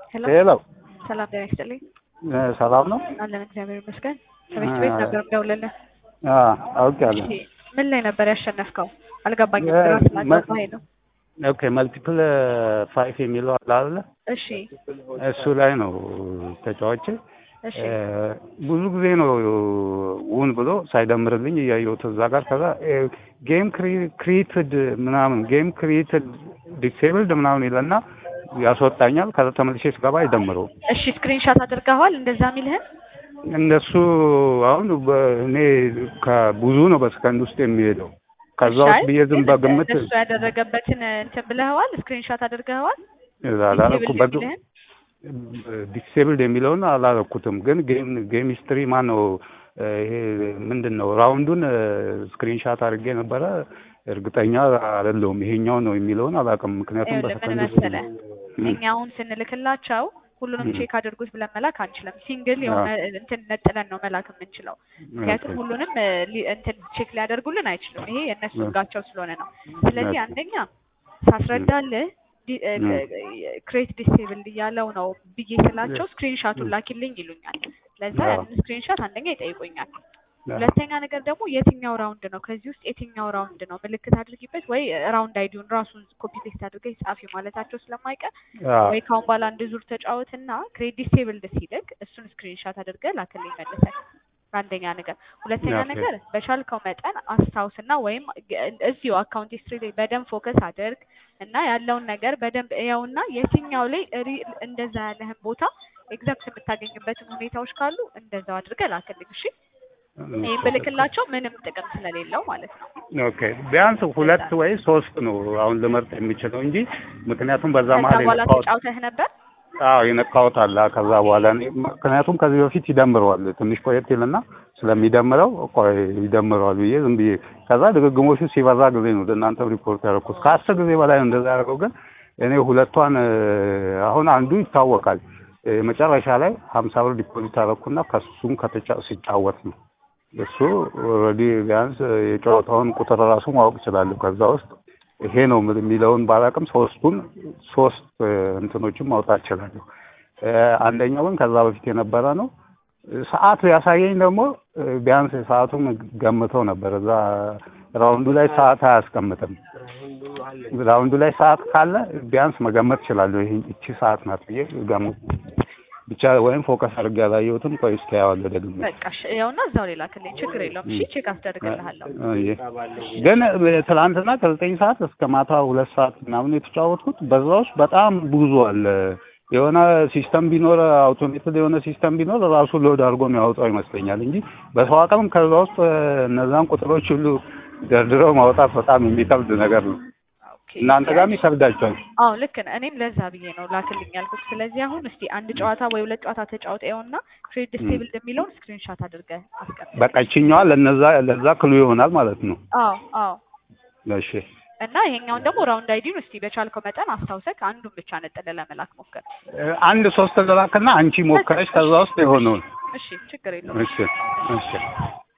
ሄሎ ሄሎ ሰላም ጤና ይስጥልኝ። እ ሰላም ነው? አለን እግዚአብሔር ይመስገን። ከቤት ቤት ነበር የምደውልልህ። አዎ አውቄያለሁ። እሺ ምን ላይ ነበር ያሸነፍከው? አልገባኝም። እ ግራ መ- ስላጋባኝ ነው። ኦኬ መልቲፕል ፋይፍ የሚለው አለ አይደለ? እሺ እሱ ላይ ነው ተጫዋች እሺ ብዙ ጊዜ ነው ውን ብሎ ሳይደምርልኝ እያየሁት እዛ ጋር ከዛ ጌም ክሪኤትድ ምናምን ጌም ክሪኤትድ ዲሴብልድ ምናምን ይለና ያስወጣኛል። ከዛ ተመልሼ ስገባ አይደምረውም። እሺ ስክሪንሾት አድርገዋል እንደዛ የሚልህን? እነሱ አሁን እኔ ከብዙ ነው በሰከንድ ውስጥ የሚሄደው ከዛ እሺ፣ ውስጥ አይ፣ ብዬ ዝም ግን በግምት እሱ ያደረገበትን እንትን ብለኸዋል? ስክሪንሾት አድርገዋል? አላረኩበት የሚልህን? ዲስኤብልድ የሚለውን አላረኩትም። ግን ጌም ጌም ሂስትሪ ማን ነው ይሄ ምንድን ነው ራውንዱን ስክሪንሻት አድርጌ ነበረ። እርግጠኛ አይደለሁም ይሄኛው ነው የሚለውን አላውቅም። ምክንያቱም ይኸውልህ ምን በሰከንድ ውስጥ መሰለህ እኛ አሁን ስንልክላቸው ሁሉንም ም። ቼክ አድርጉት ብለን መላክ አንችልም። ሲንግል የሆነ እንትን ነጥለን ነው መላክ የምንችለው። ምክንያቱም ሁሉንም እ, ሊ- እንትን ቼክ ሊያደርጉልን አይችሉም። ይሄ የእነሱ ም። ህጋቸው ስለሆነ ነው። ስለዚህ ኦኬ። አንደኛ ሳስረዳልህ ም። ክሬት ዲስቴብል እያለው ነው ብዬ ስላቸው ስክሪንሻቱን ላኪልኝ ይሉኛል። ለዛ አዎ። ያንን ስክሪንሻት አንደኛ ይጠይቁኛል። ሁለተኛ ነገር ደግሞ የትኛው ራውንድ ነው ከዚህ ውስጥ የትኛው ራውንድ ነው ምልክት አድርጊበት ወይ ራውንድ አይዲውን ራሱን ኮፒ ፔስት አድርገሽ ጻፊ ማለታቸው ስለማይቀር አዎ። ወይ ካሁን በኋላ አንድ ዙር ተጫወትና ክሬት ዲስቴብልድ ሲልክ እሱን ስክሪንሻት አድርገህ ላክልኝ መልሰህ። አንደኛ ነገር። ሁለተኛ ኦኬ። ነገር በቻልከው መጠን አስታውስና ወይም ግ- እዚሁ አካውንት ሂስትሪ ላይ በደንብ ፎከስ አድርግ እና ያለውን ነገር በደንብ እያውና የትኛው ላይ ሪ- እንደዛ ያለህን ቦታ ኤግዛክት የምታገኝበትን ሁኔታዎች ካሉ እንደዛው አድርገህ ላክልኝ። እሺ ይህን ብልክላቸው ምንም ጥቅም ስለሌለው ማለት ነው። ኦኬ ቢያንስ ሁለት ወይ ሶስት ነው አሁን ልመርጥ የሚችለው እንጂ ምክንያቱም በዛ ከዛ መሀል በኋላ የነካሁት ተጫውተህ ነበር። አዎ የነካሁት አለ። ከዛ በኋላ እኔ ምክንያቱም ከዚህ በፊት ይደምረዋል ትንሽ ቆየት ይልና ስለሚደምረው ቆይ ይደምረዋል ብዬ ዝም ብዬ ከዛ ድግግሞሹ ሲበዛ ጊዜ ነው ለእናንተ ሪፖርት ያደረኩት። ከአስር ጊዜ በላይ ነው እንደዛ ያደረገው። ግን እኔ ሁለቷን እ፣ አሁን አንዱ ይታወቃል እ፣ መጨረሻ ላይ ሀምሳ ብር ዲፖዚት አደረኩና ከሱም ከተጫ ሲጫወት ነው እሱ ኦልሬዲ ቢያንስ የጨዋታውን ቁጥር ራሱ ማወቅ እችላለሁ። ከዛ ውስጥ ይሄ ነው የምል- የሚለውን ባላቅም ሶስቱን ሶስት እ፣ እንትኖችን ማውጣት እችላለሁ። እ፣ አንደኛው ግን ከዛ በፊት የነበረ ነው። ሰዓት ያሳየኝ ደግሞ እ፣ ቢያንስ ሰዓቱን ገምተው ነበር። እዛ ራውንዱ ላይ ሰዓት አያስቀምጥም። ራውንዱ ላይ ሰዓት ካለ ቢያንስ መገመት እችላለሁ። ይሄ እቺ ሰዓት ናት ብዬ ገምት ብቻ ወይም ፎከስ አድርጌ ያላየሁትም። ቆይ እስኪ ያዋለሁ ደግሞ በቃ እሺ፣ ይኸውና እዛው ላይ ላክልኝ። ችግር የለውም። እሺ ቼክ አስደርግልሃለሁ። አየ። ግን ትላንትና ከዘጠኝ ሰዓት እስከ ማታ ሁለት ሰዓት ምናምን የተጫወትኩት በዛ ውስጥ በጣም ብዙ አለ። የሆነ ሲስተም ቢኖር አውቶሜትድ የሆነ ሲስተም ቢኖር ራሱ ሎድ አድርጎ የሚያወጣው ይመስለኛል እንጂ በሰው አቅም ከዛ ውስጥ እነዛን ቁጥሮች ሁሉ ደርድረው ማውጣት በጣም የሚከብድ ነገር ነው። ኦኬ። እናንተ ጋርም ይከብዳቸዋል። አዎ ልክ ነህ። እኔም ለዛ ብዬ ነው ላክልኝ ያልኩት። ስለዚህ አሁን እስቲ አንድ ጨዋታ ወይ ሁለት ጨዋታ ተጫውተውና ክሬት ዲስቴብልድ የሚለውን ስክሪንሾት አድርገህ አስቀምጥ። በቃ ይችኛዋ ለነዛ ለዛ ክሉ ይሆናል ማለት ነው። አዎ አዎ። እሺ እና ይሄኛውን ደግሞ ራውንድ አይዲውን እስቲ በቻልከው መጠን አስታውሰህ አንዱን ብቻ ነጥለህ ለመላክ ሞክር። እ፣ አንድ ሶስት ተላክና አንቺ ሞከረች ከዛ ውስጥ የሆነውን እሺ ችግር የለውም። እሺ እሺ